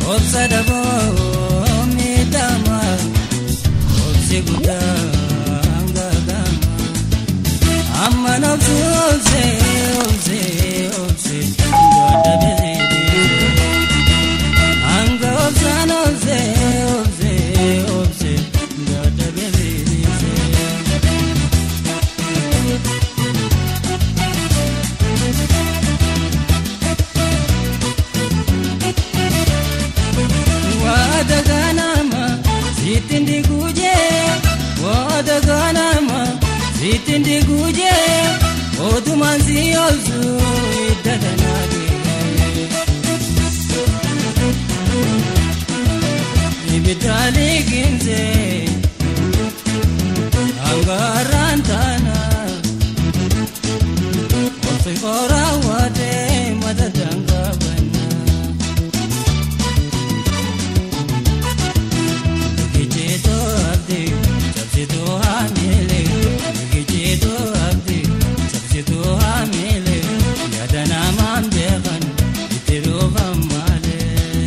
obsa dhaboo miidhama obsi guddaa gaagama amma nobsi obse obse obse dadhabee hanga obsaan obse obse obse dadhabee. Waada ganama sittin diguje waada ganama sittin diguje odumaan si oolchu idda danaage. Ibiddaali ginze hangaaraan taana obsi qoraa waatee mata dangaa bannaa. Gijeeto abdi sabsitu hamile Gijeeto abdi sabsitu hamile Yada namaan beekan itti dhufan malee.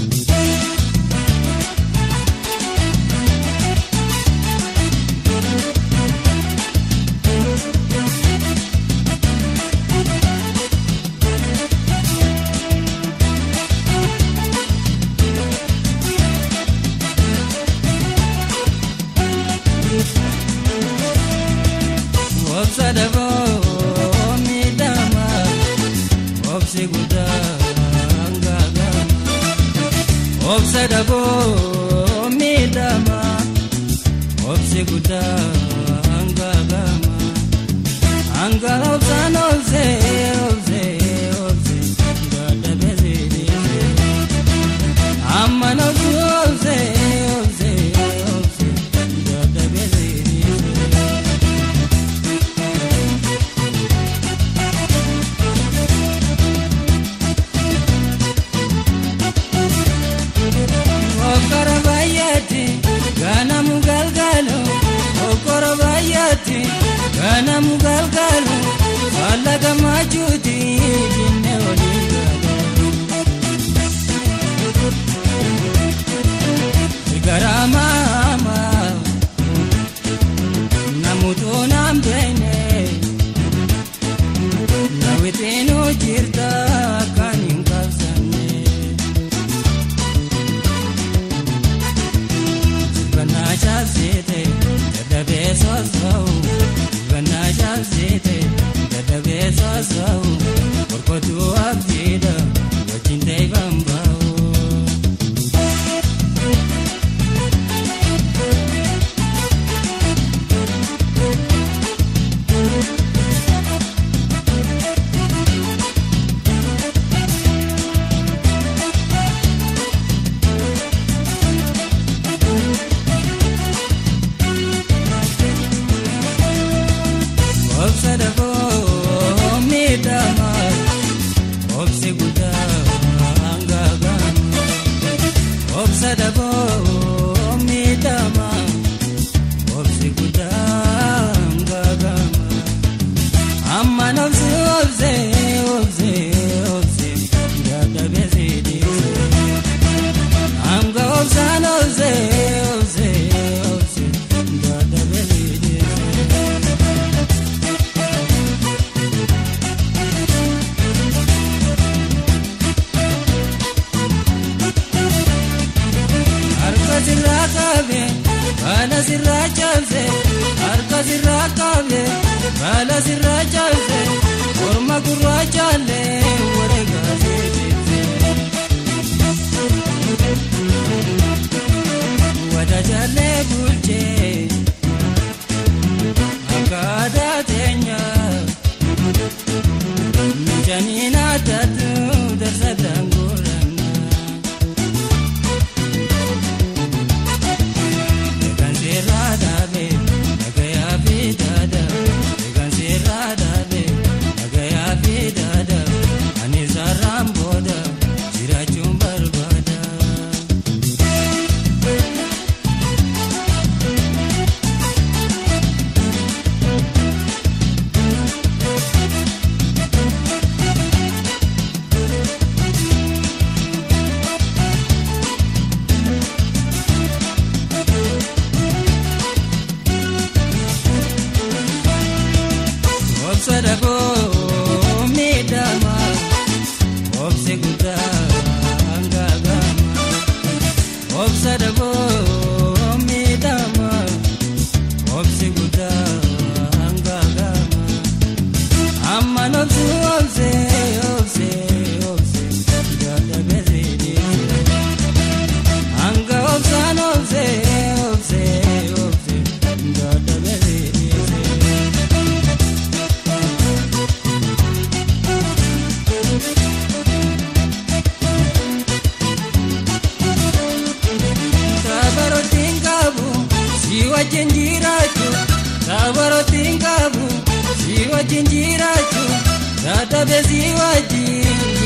Obsa dhaboo miidhama obsi guddaa gaagama. Obsa dhaboo miidhama obsi guddaa gaagama. Hanga obsaan obse obse obse dadhabee. Amma nobsi obse obse obse dadhabee. Okoro baay'eetti ganamu galgaalu okoro baay'eetti ganamu galgaalu faalla gammachuuti binne olii galu. Garaa maama namutu naam beene nawwiteenuu jirta kan hin qabsanne. Gannaa shaasite dadhabee soosa'u gannaa shaasite dadhabee soosa'u qorqotuu abdiidha wajjin ta'eefan ba'u. Obsa dhaboo miidhama obsi guddaa gaagama. Obsa dhaboo miidhama obsi guddaa gaagama. Amma nobsi obse obse obse dadhabee siidhise. Hanga obsaan obse obse obse dadhabee siidhise. wajjin jiraachuu sabarootiin qabu si wajjin jiraachuu dadhabe si wajjin